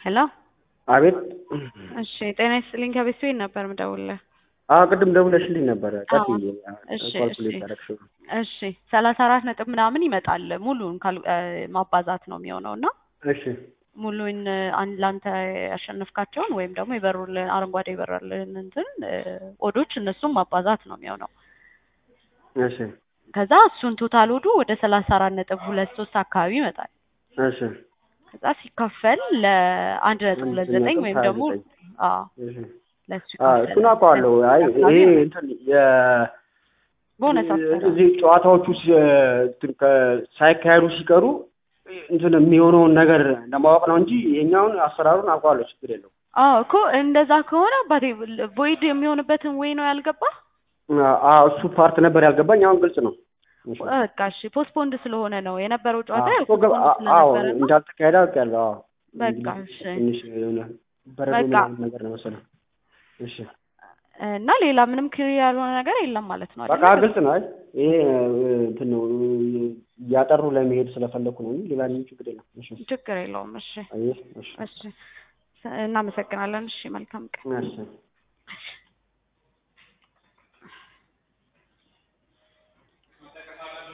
ሄሎ አቤት። እሺ ጤና ይስጥልኝ ከቤት ቤት ነበር ምደውልልህ። አዎ ቅድም ደውለሽልኝ ነበረ። አዎ። ቀጥዬ እሺ፣ ካልኩሌት እሺ። ያደረግሽው እሺ ሰላሳ አራት ነጥብ ምናምን ይመጣል ሙሉን ካል- እ፣ ማባዛት ነው የሚሆነው እና እሺ ሙሉን አንድ ለአንተ ያሸነፍካቸውን ወይም ደግሞ የበሩልን አረንጓዴ የበራልን እንትን እ፣ ኦዶች እነሱም ማባዛት ነው የሚሆነው። እሺ ከዛ እሱን ቶታል ኦዱ ወደ ሰላሳ አራት ነጥብ ሁለት ሶስት አካባቢ ይመጣል። እሺ ከዛ ሲካፈል ለአንድ ነጥብ ሁለት አንድ ዘጠኝ ነጥብ ወይም ሀያ ደግሞ ዘጠኝ አዎ እሺ ለእሱ አዎ ይካፈል እሱን አውቀዋለሁ። አይ አካባቢ ይሄ ይመጣል። እንትን የ ቦነስ አሰራር እዚህ ጨዋታዎቹ ሲ- እንትን ከ- ሳይካሄዱ ሲቀሩ እንትን የሚሆነውን ነገር ለማወቅ ነው እንጂ ይሄኛውን አሰራሩን አውቀዋለሁ። ችግር የለው። አዎ እኮ እንደዛ ከሆነ አባቴ ቮይድ የሚሆንበትን ወይ ነው ያልገባ አዎ እሱ ፓርት ነበር ያልገባኝ። አሁን ግልጽ ነው። እሺ በቃ እሺ ፖስትፖንድ ስለሆነ ነው የነበረው ጨዋታ አዎ ያው እኮ ገባ- ፖስትፖንድ አዎ ስለነበረ ነው እንዳልተካሄደ አውቄያለሁ። አዎ በቃ እሺ ትንሽ የሆነ በረዶ በቃ ምናምን ነገር ነው መሰለኝ። እሺ እና ሌላ ምንም ክሊር ያልሆነ ነገር የለም ማለት ነው በቃ አይደል? ግልጽ ነው። አይ ይሄ እንትን ነው እያጠሩ ለመሄድ ስለፈለኩ ነው እንጂ ሌላ ምንም ችግር የለም። እሺ ችግር የለውም። እሺ አየህ፣ እሺ እሺ እናመሰግናለን። እሺ መልካም ቀን። እሺ